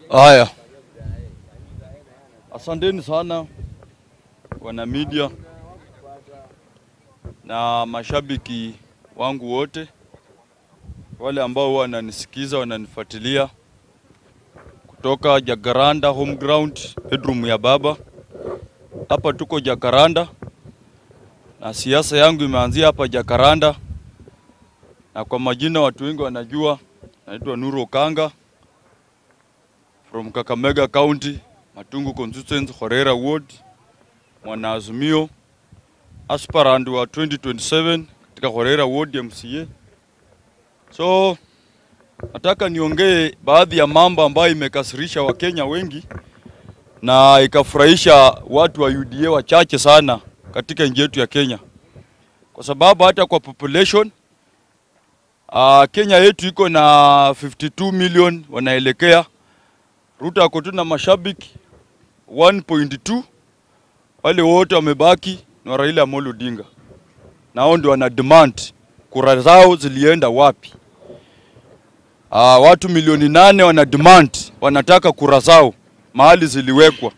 Haya, asanteni sana wana media na mashabiki wangu wote, wale ambao wananisikiza wananifuatilia kutoka Jacaranda home ground, bedroom ya baba. Hapa tuko Jacaranda na siasa yangu imeanzia hapa Jacaranda, na kwa majina watu wengi wanajua, naitwa Nuru Okanga from Kakamega County, Matungu constituency, Horera ward, mwanaazimio aspirant wa 2027 katika Horera ward ya MCA. So nataka niongee baadhi ya mambo ambayo imekasirisha Wakenya wengi na ikafurahisha watu wa UDA wachache sana katika nchi yetu ya Kenya, kwa sababu hata kwa population uh, Kenya yetu iko na 52 million wanaelekea Ruto ako tu na mashabiki 1.2, wale wote wamebaki ni wa Raila Amolo Odinga, na hao ndio wana demand kura zao zilienda wapi? Uh, watu milioni nane wana demand, wanataka kura zao mahali ziliwekwa,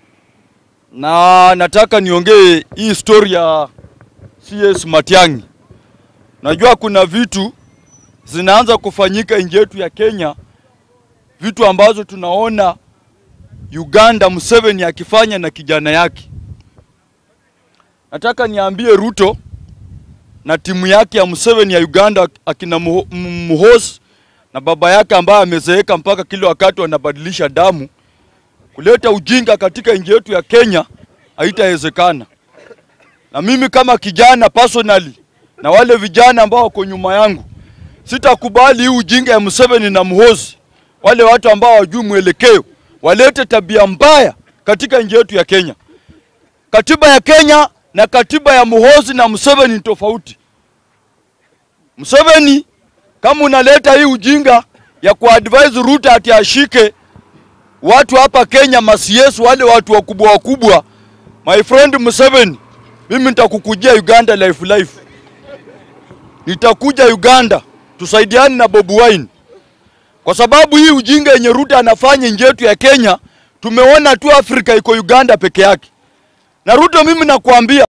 na nataka niongee hii story ya CS Matiang'i. Najua kuna vitu zinaanza kufanyika nchi yetu ya Kenya vitu ambazo tunaona Uganda Museveni akifanya na kijana yake. Nataka niambie Ruto na timu yake ya Museveni ya Uganda, akina Muhoozi na baba yake ambaye amezeeka mpaka kila wakati wanabadilisha damu, kuleta ujinga katika nchi yetu ya Kenya haitawezekana. Na mimi kama kijana personally, na wale vijana ambao wako nyuma yangu, sitakubali hii ujinga ya Museveni na Muhoozi wale watu ambao hawajui mwelekeo walete tabia mbaya katika nchi yetu ya Kenya. Katiba ya Kenya na katiba ya Muhoozi na Museveni ni tofauti. Museveni, kama unaleta hii ujinga ya kuadvise Ruto ati ashike watu hapa Kenya masiesi, wale watu wakubwa wakubwa, my friend Museveni, mimi nitakukujia Uganda life life, nitakuja Uganda tusaidiane na Bobi Wine kwa sababu hii ujinga yenye Ruto anafanya nchi yetu ya Kenya, tumeona tu Afrika iko Uganda peke yake. Na Ruto, mimi nakwambia